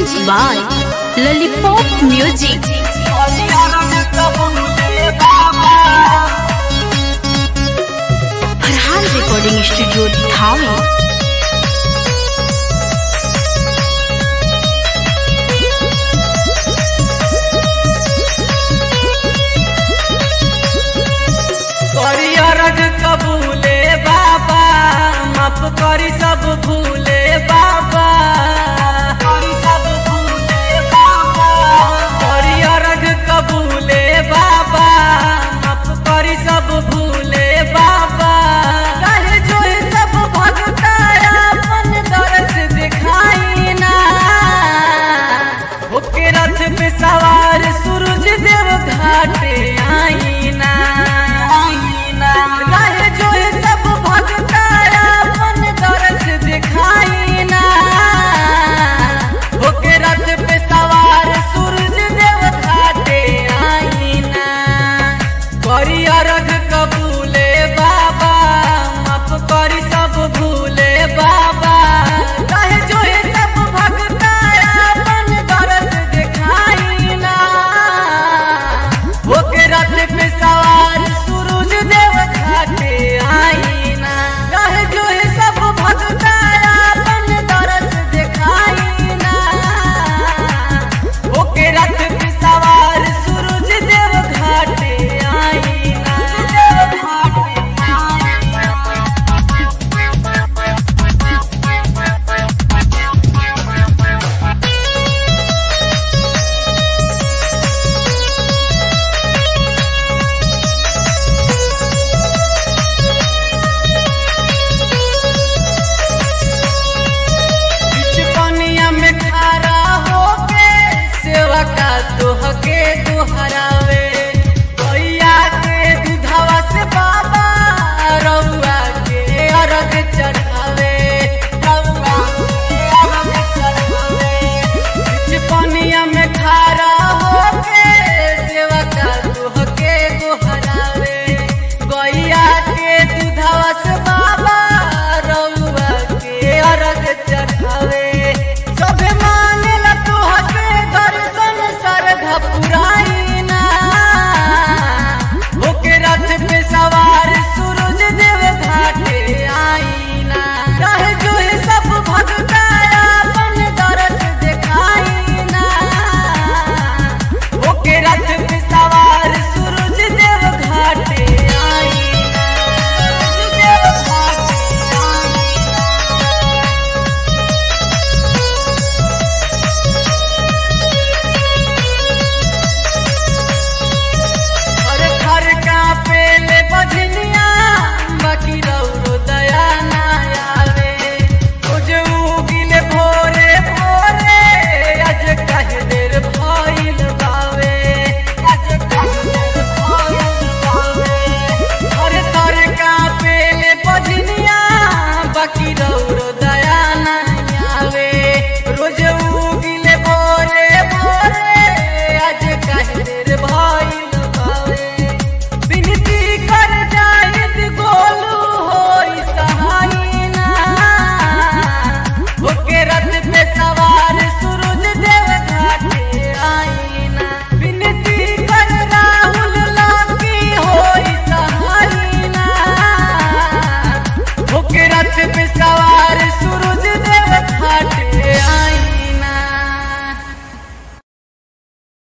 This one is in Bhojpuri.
Music by Lollipop Music. Farhan recording studio धामी करी अरज कबूले बाबा माफ करी सब भूले बाबा करी सब भूले बाबा करी अरज कबूले बाबा माफ करी सब भूले बाबा कहे जो है सब भगता अपन दरस दिखाई ना होके रथ पे सवार सूरज देव घाटे आईना रहे जो है सब भगता अपन दरस दिखाई ना होके रथ पे सवार सूरज देव घाटे आईना करी अरग कबूले बाबा माफ करी सब भूले बाबा कहे जो है सब भगता अपन दरस दिखाई ना होके रथ पे सवार सूरज देव घाटे आईना कहे जो है सब भगता अपन दरस दिखाई ना होके रथ पे सवार सूरज देव घाटे आईना देव घाटे बीच पनिया में खड़ा होके सेवा का दोहके दोहरावे गैया के दूधवा से बाबा रउआ के अरग चढ़ावे रउआ के अरग चढ़ावे बीच पनिया में खड़ा होके सेवा का दोहके दोहरावे गैया के दूधवा से बाबा रउआ के अरग चढ़ावे सभे मानेला तोहके दर्शन सरधा पुराइना होके रथ पे सवार सूरज देव घाटे आईना कहे जो है सब भगता अपन दरस दिखाईना होके रथ पे सवार सूरज देव घाटे आईना सूरज देव घाटे आईना अरे घर का पेले बजनिया बाकी रौरो दया ना आवे कुछ उगिले भोरे भोरे आज कहे देर भइल बावे आज कहे देर भइल बावे अरे घर का पेले बजनिया बाकी रौरो दया ना आवे रोज उगिले भोरे भोरे आज कहे देर भइल बावे विनती कर जाइत गोलू होई सहायना होके रथ पे सवार सूरज देव घाटे आईना विनती कर राहुल लाकी होई सहायना होके रथ पे सवार